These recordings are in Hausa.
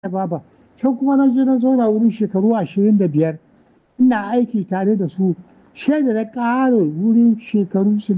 baba can kuma na je na zauna wurin shekaru ashirin da biyar ina aiki tare da su shaida na ƙara wurin shekaru su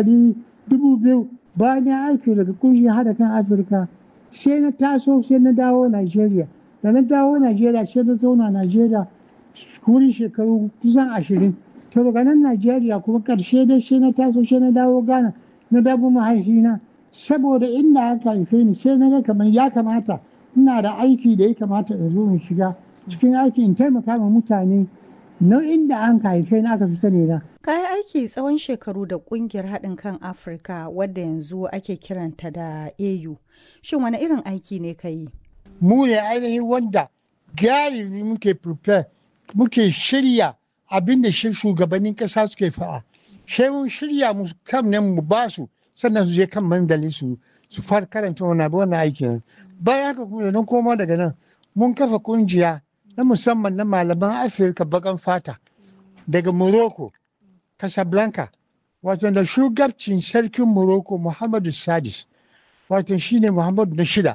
dubu biyu bayan ya aiki daga kungiyar hada kan afirka sai na taso sai na dawo nigeria da na dawo nigeria sai na zauna nigeria wurin shekaru kusan ashirin to daga nan nigeria kuma karshe dai sai na taso sai na dawo ghana na dawo mahaifina saboda inda aka haife ni sai na ga kamar ya kamata ina da aiki da ya kamata in zo in shiga cikin aiki in taimaka ma mutane na inda an haife ni aka fi sani na. Ka yi aiki tsawon shekaru da kungiyar haɗin kan Afirka wadda yanzu ake kiranta da AU. Shin wani irin aiki ne ka yi? Mu ne ainihin wanda galibi muke prepare muke shirya abin da shi shugabannin ƙasa suke faɗa. Sai mun shirya mu kam nan mu ba su sannan su je kan mandali su su fara karanta wannan wannan aikin. Bayan haka kuma da koma daga nan mun kafa kungiya na musamman na malaman afirka bakan fata daga morocco casablanca wato da shugabcin sarkin morocco muhammadu sadis wato shine muhammadu na shida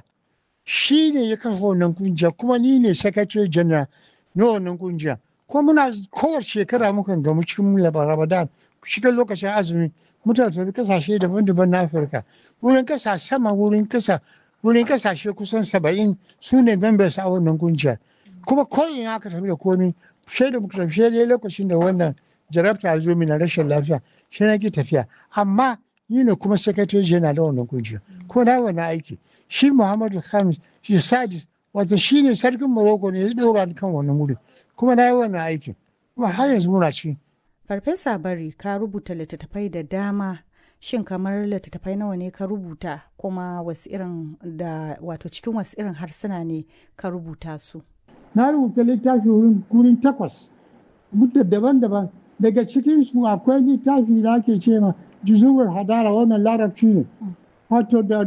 shi ne ya kafa wannan kungiya kuma ni ne secretary general na wannan kungiya kuma muna kowace shekara mukan gamu cikin ramadan cikin lokacin azumi mutane tafi kasashe daban-daban na afirka wurin kasa sama wurin kasa wurin kasashe kusan saba'in su ne members a wannan kungiyar kuma ko'ina aka tafi da komi sai da muka tafi sai lokacin da wannan jarabta zo mina rashin lafiya shi na ki tafiya amma ni ne kuma secretary general da wannan kungiya kuma na wannan aiki shi muhammadu khamis shi sadis wato shi ne sarkin morocco ne ya dora kan wannan wuri kuma na yi wannan aikin kuma har yanzu muna ci. farfesa bari ka rubuta littattafai da dama shin kamar littattafai nawa ne ka rubuta kuma wasu irin da wato cikin wasu irin harsuna ne ka rubuta su na rubuta littafi wurin takwas mutta daban-daban daga cikinsu akwai littafi da ake ce ma juzuwar hadara wannan larabci ne wato da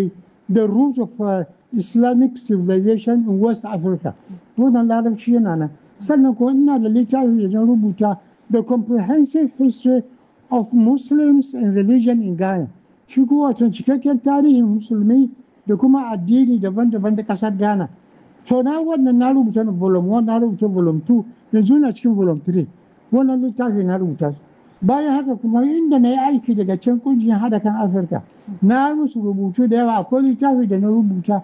the root of uh, islamic civilization in west africa wannan larabci yana nan sannan kuma ina da littafi da na rubuta the comprehensive history of muslims and religion in ghana shi kuma wato cikakken tarihin musulmi da kuma addini daban-daban da kasar ghana so na wannan na rubuta na volume 1 na rubuta volume 2 yanzu na cikin volume 3 wannan littafi na rubuta su bayan haka kuma inda na yi aiki daga can kungiyar hada kan afirka na musu rubutu da yawa akwai littafi da na rubuta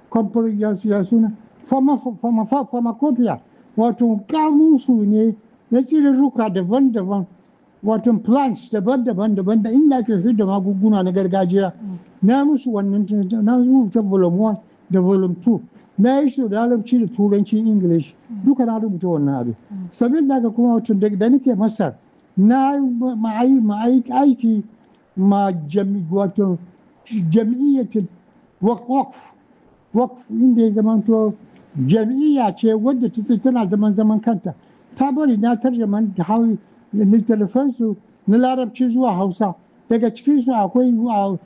ya suna pharmacopoeia wato kamusu ne na tsirarruka daban-daban wato plants daban-daban daban da inda ake fi da magunguna na gargajiya na musu wannan na rubuta volume 1 da volume 2 na yi shi da larabci da turanci english duka na rubuta wannan abin sabin da kuma wato da nake masar na aiki ma wato jam'iyyatin wakf wakf inda ya zamanto jam'iyya ce wadda tana zaman zaman kanta ta bari na tarjaman da hau littattafansu na larabci zuwa hausa daga cikinsu akwai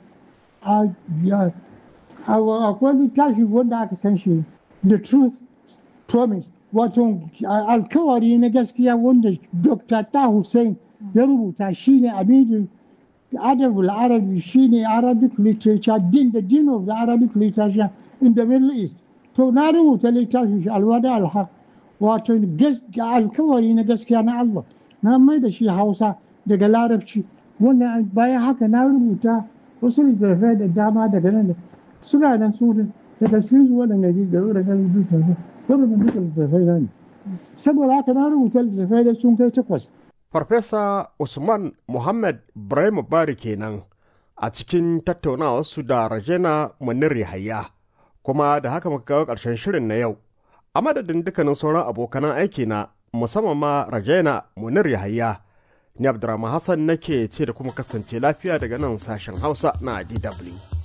akwai littafi wanda aka san shi the truth promise wato alkawari na gaskiya wanda dr ta hussein ya rubuta shine abidin adabul arabi shine arabic literature din the din of the arabic literature in the middle east to na rubuta littafi shi alwada alhaq wato alkawari na gaskiya na allah na mai da shi hausa daga larabci wannan bayan haka na rubuta wasu littattafai da dama daga nan da suna nan su daga cikin su waɗanda ke da waɗanda rubuta waɗanda duka littattafai na ne saboda haka na rubuta littattafai da sun kai takwas. Farfesa Usman Muhammad Ibrahim Bari kenan a cikin tattaunawarsu da Rajena Munir Yahaya kuma da haka muka kawo ƙarshen shirin na yau. A madadin dukkanin sauran abokanan aiki na musamman ma Rajena Munir Yahaya ni Abdurrahman Hassan nake ce da kuma kasance lafiya daga nan sashen Hausa na DW.